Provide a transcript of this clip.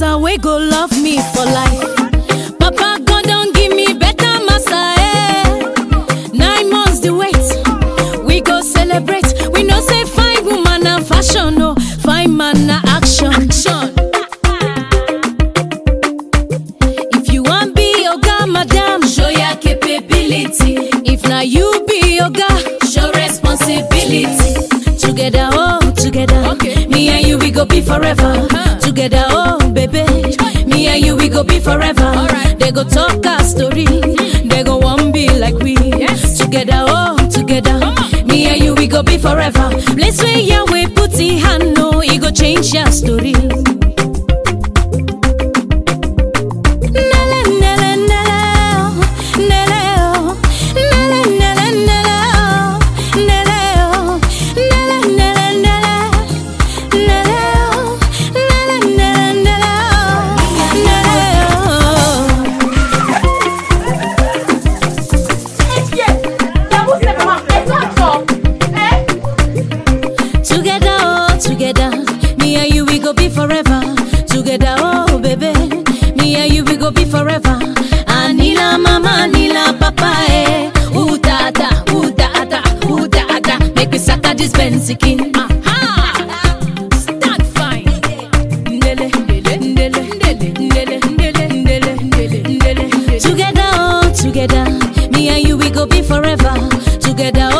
master wey go love me for life. Papa God don give me better master, eh. Nine months the wait, we go celebrate. We know say fine woman na fashion, no fine man na action. action. If you wan be oga, madam, show your capability. If na you be oga, show responsibility. Together, oh, together. Okay. Me and you, we go be forever. Uh-huh. Together, oh, baby. Me and you, we go be forever. Alright. They go talk our story. They go one be like we. Yes. Together, oh, together. Come on. Me and you, we go be forever. Place where Yahweh put in hand, no, it go change your story. Nele, nele, nele, oh, nele, oh, nele, nele, nele, oh, nele, oh, nele, nele, nele, nele, oh, nele, nele, nele, oh, nele, oh. Together, oh, together, me and you we go be forever. Together, oh baby, me and you we go be forever. Anila mama, anila papa, eh. Ooh da da, ooh da da, ooh da da. Make me sucker this Benzikin. Aha! Stand fine. Ndele, ndele, ndele, ndele, ndele, ndele, ndele, ndele, ndele. Together, oh, together, me and you we go be forever. Together,